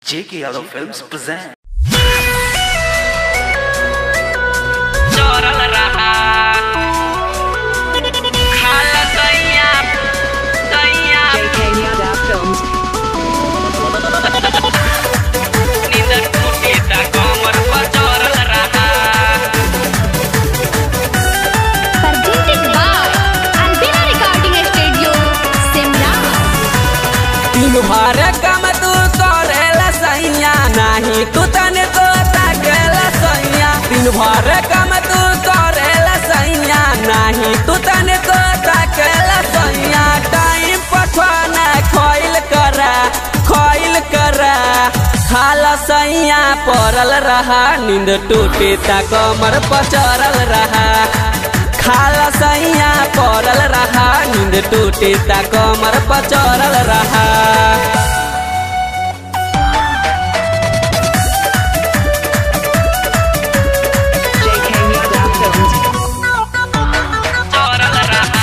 J.K. Yadav Films present. Choral रहा खाल दैया दैया JK Yadav Films. नींद टूटी ता कमर पर चोरल रहा presented by Albina Recording Studio, Simla. तीन भर कम तू करेला सैया नाही तू तने को ताकेला सैया तीन भर कम तू करेला सैया नाही तू तने को ताकेला सैया टाइम पठवाना खोइल करा खोइल करा खाला सैया पड़ल रहा नींद टूटे ता कमर पचरल रहा खाला सैया पड़ल रहा नींद टूटे ता कमर पचरल रहा JK Yadav Films. चोरल रहा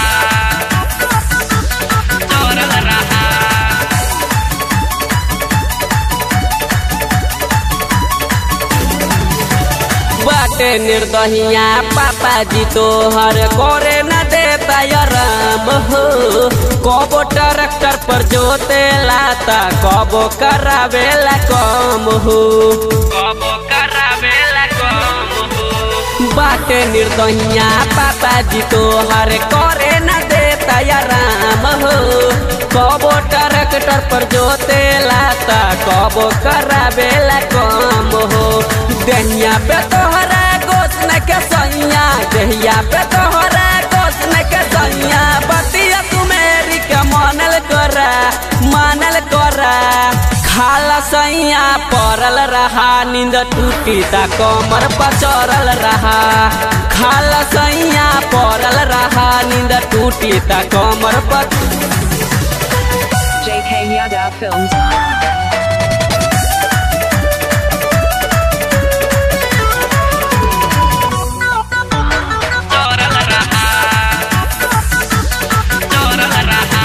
चोरल रहा बाटे निर्दहिया पापा जी तोहर करे न देता राम हो कबो ट्रैक्टर पर जोते लाता कबो करावेला कम हो कबो करावेला कम हो बाटे निर्दहिया पापा जी तोहर करे न देता राम हो कबो ट्रैक्टर पर जोते लाता कबो करावेला कम हो दहिया पे तोहरा गोसन के सैया दहिया पे तोहरा गोसन के सैया बतिया तू मेरी के मानल करा मानल करा खाला सैया पड़ल रहा नींद टूटी ता कमर पचरल रहा खाला सैया पड़ल रहा नींद टूटी ता कमर पर JK Yadav Films. चोरल रहा चोरल रहा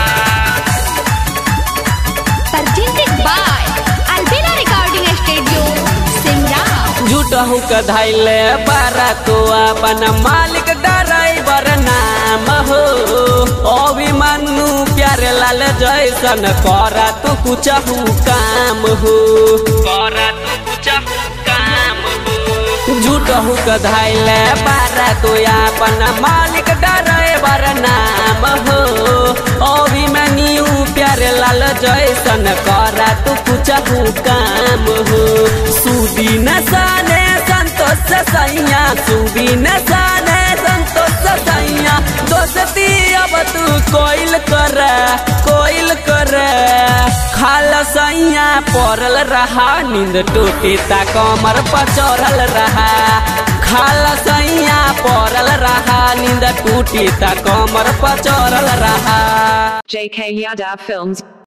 Presented by Albina Recording Studio, Simla. झूठहू के धैले बारा तो अपन मालिक ड्राइवर नाम हो अभिमन्यु प्यारे लाल जैसन करा तू कुछ काम हो करा तू कुछ काम हो झूठहू के धैले बारा तो अपन मालिक ड्राइवर नाम हो अभिमन्यु प्यारे लाल जैसन करा तू कुछ काम हो सुदी न साने संतोष सैया सुदी न साने संतोष सैया दोस्ती अब तू कोइल कर कोइल कर खाल सैया पड़ल रहा नींद टूटी ता कमर पर चढ़ल रहा खाल सैया पड़ल रहा नींद टूटी ता कमर पर चढ़ल रहा JK Yadav Films.